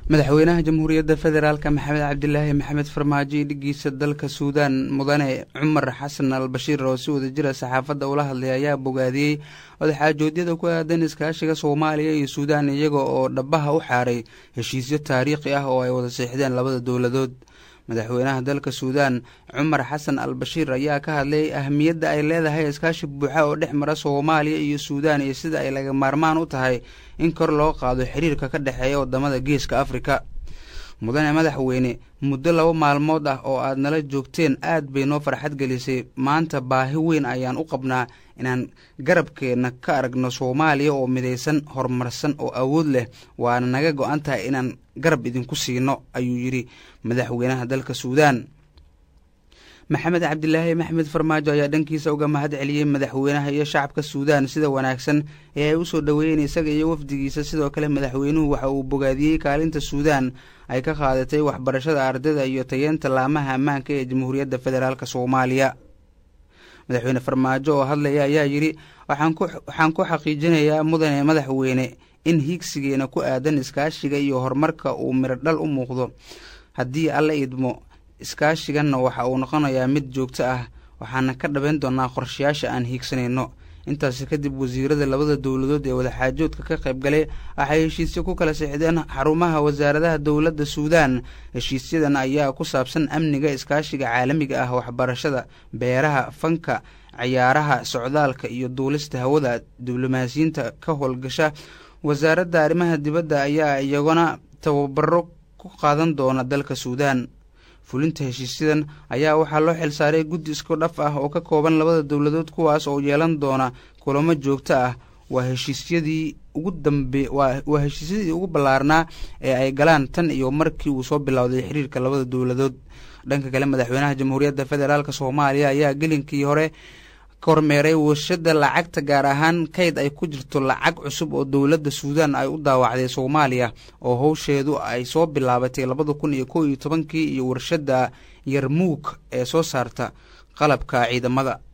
madaxweynaha jamhuuriyadda federaalk maxamed cabdilaahi maxamed farmaajo iyo dhigiisa dalka suudaan mudane cumar xasan al bashiir oo si wadajira saxaafadda ula hadlay ayaa bogaadiyey wadaxaajoodyada ku aadan iskaashiga soomaaliya iyo suudaan iyaga oo dhabaha u xaaray heshiisyo taariikhi ah oo ay wada seexdeen labada dowladood madaxweynaha dalka suudaan cumar xasan al bashiir ayaa ka hadlay ahmiyadda ay leedahay iskaashi buuxa oo dhex mara soomaaliya iyo suudaan iyo sida ay laga maarmaan u tahay in kor loo qaado xiriirka ka dhexeeya wadamada geeska afrika mudane madaxweyne muddo laba maalmood ah oo aad nala joogteen aad bay noo farxad gelisay maanta baahi weyn ayaan u qabnaa inaan garabkeenna ka aragno soomaaliya oo midaysan horumarsan oo awood leh waana naga go-an tahay inaan garab idinku siino ayuu yidhi madaxweynaha dalka suudaan maxamed cabdilaahi maxmed farmaajo ayaa dhankiisa uga mahad celiyey madaxweynaha iyo shacabka suudaan sida wanaagsan ee ay usoo dhoweeyeen isaga iyo wafdigiisa sidoo kale madaxweynuhu waxa uu bogaadiyey kaalinta suudaan ay ka qaadatay waxbarashada ardayda iyo tayeenta laamaha ammaanka ee jamhuuriyadda federaalk soomaaliya madaxweyne farmaajo oo hadlaya ayaa yidhi waxaan ku xaqiijinayaa mudane madaxweyne in hiigsigeena ku aadan iskaashiga iyo horumarka uu mirodhal u muuqdo haddii alla idmo iskaashiganna waxa uu noqonayaa mid joogto ah waxaana ka dhabayn doonaa qorshayaasha aan hiigsanayno intaasi kadib wasiirada labada dowladood ee wadaxaajoodka ka qayb galay waxay heshiisyo ku kala sixdeen xarumaha wasaaradaha dowladda suudaan heshiisyadan ayaa ku saabsan amniga iskaashiga caalamiga ah waxbarashada beeraha fanka ciyaaraha socdaalka iyo duulista hawada diblomaasiyiinta ka howlgasha wasaaradda arrimaha dibadda ayaa iyaguna tababaro ku qaadan doona dalka suudaan fulinta heshiisyadan ayaa waxaa loo xilsaaray guddi isku dhaf ah oo ka kooban labada dowladood kuwaas oo yeelan doona kulamo joogto ah waa heshiisyadii ugu dambe waa heshiisyadii ugu ballaarnaa ee ay galaan tan iyo markii uu soo bilowday xiriirka labada dowladood dhanka kale madaxweynaha jamhuuriyadda federaalk soomaaliya ayaa gelinkii hore kormeeray warshada lacagta gaar ahaan kayd ay ku jirto lacag cusub oo dowladda suudaan ay u daawacday soomaaliya oo howsheedu ay soo bilaabatay labada kun iyo kow iyo tobankii iyo warshada yarmuug ee soo saarta qalabka ciidamada